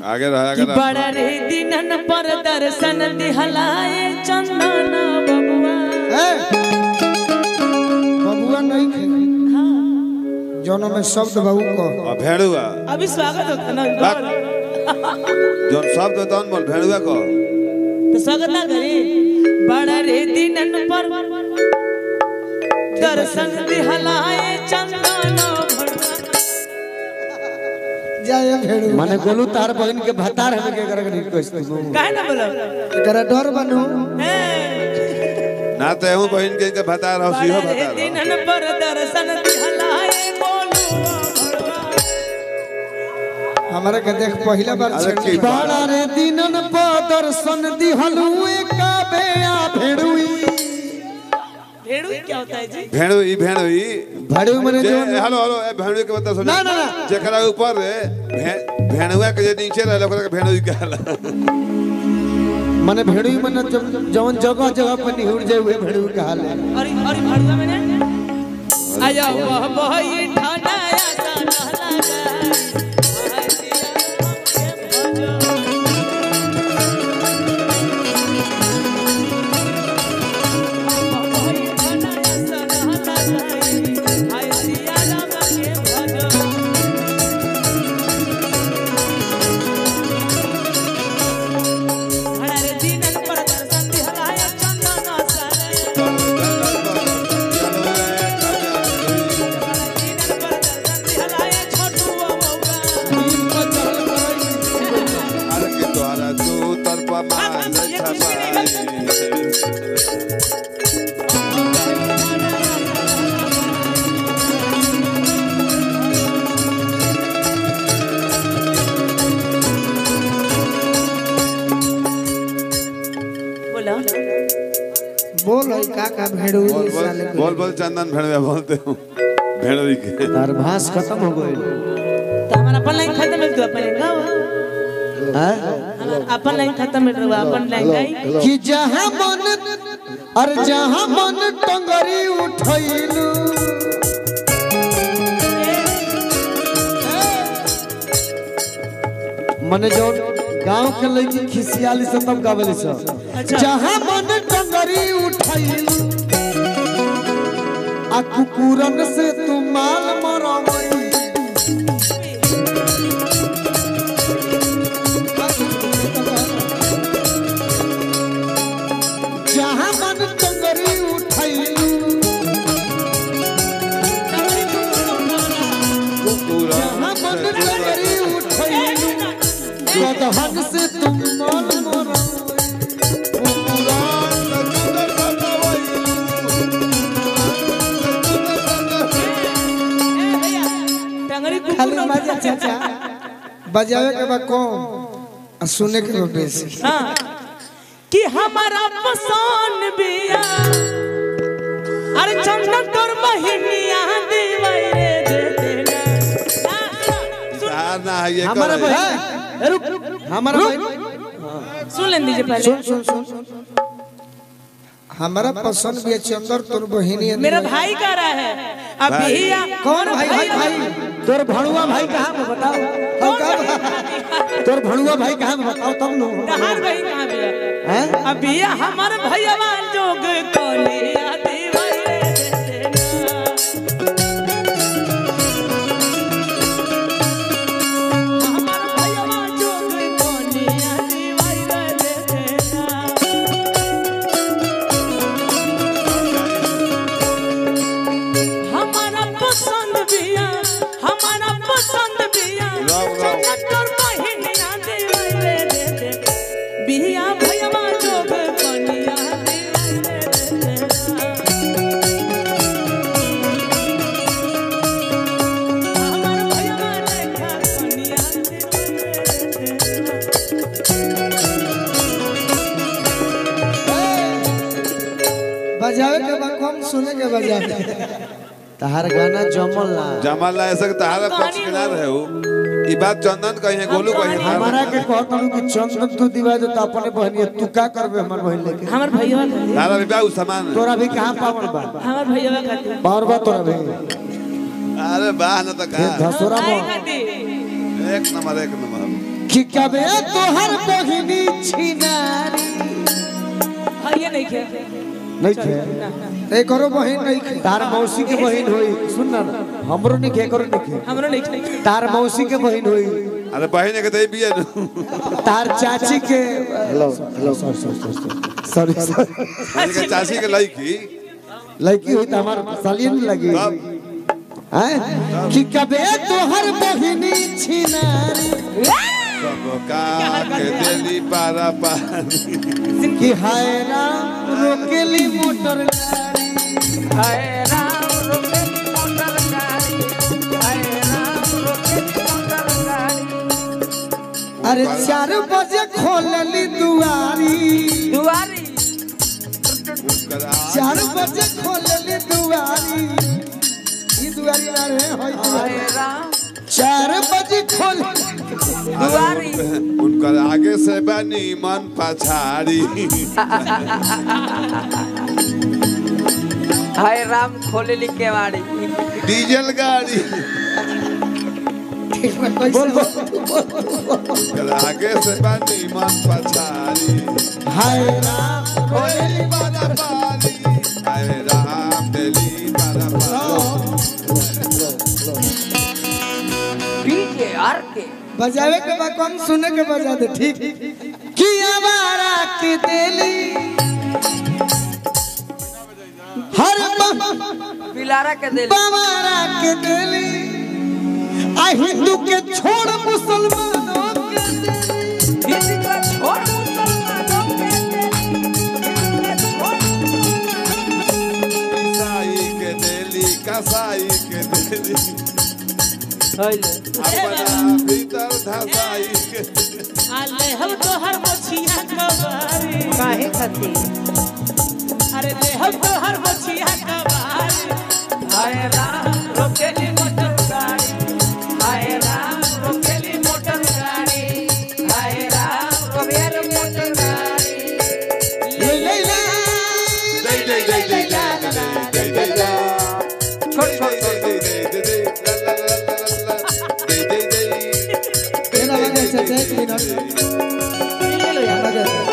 आगे रहा कि आगे रहा बड़ा रे दिनन पर दर्शन दिहलाए चंदन बबुआ ए, बबुआ नहीं खे हाँ, जौन में शब्द बहू को और भेड़ुआ अभी स्वागत होता ना बात। जोन शब्द तन बोल भेड़ुआ को तो स्वागत ना करी बड़ा रे दिनन पर दर्शन दिहलाए चंदन भड़ुआ जाए भेड़ू माने गोलू तार बहन के भतार हमें के कर रिक्वेस्ट काहे ना बोलो एकरा डर बनू हे ना तो हूँ बहन के इनके बता रहा हूँ सीहो बड़ा रे बता रहा दिनन पर दर्शन दिहलाए बोलुआ भड़ुआ हमारे के देख पहला बार अरे छेड़ी की बड़ा रे दिनन प दर्शन दिहलुए का बेया भेड़ुई भेड़ू क्या होता है जी भेड़ु ई भेड़ु ई भड़ू मने जे जो हेलो हेलो ए भेड़ुआ के बता सुन ना, ना, ना। जेकरा ऊपर रे भे- भेड़ुआ के जे नीचे रहे ओकरा के भेड़ुई कहला माने भेड़ुई मने जब जवन जगह जगह पर निहुर जाए हुए भेड़ुई कहा ले और और भड़ुआ मैंने आया वह बहई ठानाया सा नहला गई आसिया के भजो बहई ठानाया सा नहला गई आसिया राम के भजो हरे दिनन पर दर्शन दिहलाया चंदन सरे दिनन पर दर्शन दिहलाया छोटुआ मौगा अरे के द्वारा तू तरपा मान छपाई बोला बोल है का का भेड़ू बोल साले बोल को। बोल बोल चंदन भेड़ुआ बोलते हूँ भेड़ुई के तार भास खत्म हो गई तो हमारा अपन लाइन खत्म है तो अपन गाओ हैं हमारा अपन लाइन खत्म है तो अपन लाइन गाई कि जहां मन अरे जहां मन टंगरी उठैलू मने जो गांव के लड़की खिसियाली से तब गावेली सब अच्छा। जहां मन टंगरी उठैलू आ कुकुरन से तू माल मरवई जहां मन टंगरी उठैलू जहां मन टंगरी उठैलू गदहन से तुम माल मरवई टंगरी खाली कुकुर मजा चाचा बजावे के बा कम आ सुने के बा बेसी हाँ कि हमारा पसंद बिया अरे चंदन तोर महीनिया दीवाई रे दे देना यार ना ये हमारा कर भाई रुक हमारा भाई सुन लें दीजिए पहले सुन सुन सुन सुन हमारा पसंद भी है चंदर तोर बहिनी है मेरा भाई कह रहा है अभी कौन भाई भाई भाई तोर भणुआ भाई कहाँ में बताओ हम का बा- तोर भणुआ भाई कहाँ में बताओ तब नो तहार भाई कहाँ भी है हैं अभी हमार भैया जोग कोलिया दीवाई रे दे देना हमार भैया जोग कोलिया दीवाई रे दे देना हमारा पसंद बिया हमारा पसंद बिया राम, राम। चटर बहिनिया दीवाई रे दे दे बिया भैया जोग कोलिया दीवाई रे दे देना हमार भैया लेखा कोलिया दीवाई रे दे देना बजावे के बा कम सुने के बजावे तहार गाना जमल ना जमाल ना ऐसा तारा पक्ष के ना रहे हो ई बात चंदन कही है गोलू कही है हमारा के कहत हूं कि चंदन तू दिवा दे तो अपने बहनी तू का करबे हमर बहन लेके हमार भैया खातिर तारा भी बाऊ सामान तोरा भी कहाँ पावन बा हमार भैया खातिर पावर बा तोरा भी अरे बाह ना तो ये कहा धसोरा आई में खातिर एक नंबर एक नंबर कि कबे तोहर बहिनी छिनारी हाँ ये नहीं खे नहीं खे एक करो बहन नहीं खे तार मौसी के बहिन होई सुन ना हमरो नहीं खे करो नहीं खे हमरो नहीं खे तार मौसी के बहिन होई अरे बहन के दे बिया नु तार चाची के hello hello sorry sorry sorry sorry बहन के चाची के लड़की लड़की हुई तो हमार सालियन लगी तब हैं कि कबे तोहर बहिनी छिनारी सब का के देली पारा पानी कि हाय राम रोकेली मोटर गाड़ी हाय राम रोके मोटर गाड़ी हाय राम रोके मोटर गाड़ी अरे चार बजे खोलली दुआरी दुआरी उनकर चार बजे खोलली दुआरी ई दुआरी ना रे होई हाय दुआरी। राम चार बजे खोल दुआरी उनकर आगे से बनी मन पछाड़ी हाय राम खोले ली केवाड़ी डीजल गाड़ी बोल बोल उनकर आगे से बनी मन पछाड़ी हाय राम कोयली पारा पानी आए राम देली पारा पानी पीके आर के बजावे के बाद कम सुने के बजा दे ठीक कि हमारा के देली हर पिलारा के दिल हमारा के देली आ हिंदू के छोड़ मुसलमानों के देली हिंदी का छोड़ मुसलमानों के दिल हिंदी का छोड़ ईसाई के देली कसाई के देली अपना भीतर धसाई के आले हम तो हर मछिया कबारी काहे खाती अरे ले हम तो हर मछिया कबारी हाय राम रोकेली मोटर गाड़ी हाय राम रोकेली मोटर गाड़ी हाय राम रोकेली मोटर गाड़ी ले ले ले दे दे दे दे दे दे दे दे छोड़ छोड़ दे दे दे दे दे ला ला ला ला ला ला दे दे दे मेरा बजा से एक मिनट ले लो यार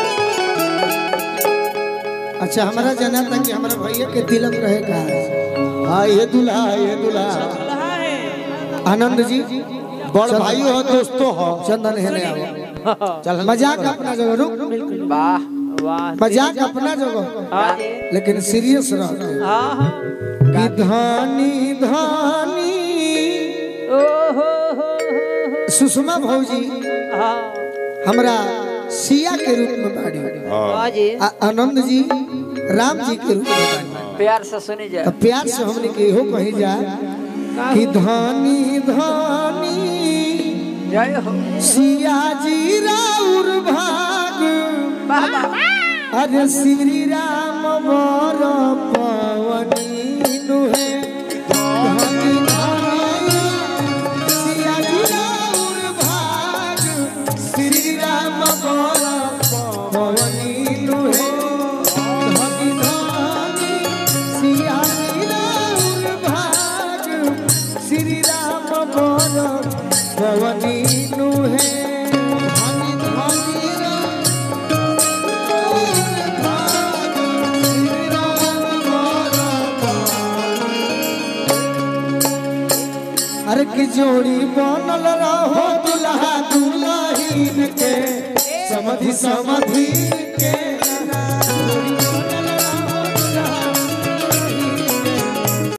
अच्छा हमारा जाना था कि हमारा भैया के तिलक रहेगा हाँ ये दूल्हा ये दूल्हा आनंद जी बड़ भाई हो दोस्तों हो चंदन है ले आओ चल मजाक अपना जगह रुक वाह वाह मजाक अपना जगह हाँ लेकिन सीरियस रह के। हाँ कि धानी धानी ओ हो हो हो सुषमा भौजी हाँ हमरा सिया के रूप में बाड़ी हाँ जी आ आनंद जी राम जी के रूप में बाड़ी प्यार से सुनी जाए तो प्यार से हमने के इहो कही जा कि धानी धानी जय हो सिया जी राउर भाग वाह वाह अरे श्री राम बर पवनी नुहे धानी धानी सिया जी राउर भाग श्री राम बर पवनी नुहे धानी धानी सिया जी राउर भाग श्री राम बर पवनी नुहे धानी धानी राम अरे की जोड़ी बनल रहो दुल्हा दुल्हीन के समधि समधि के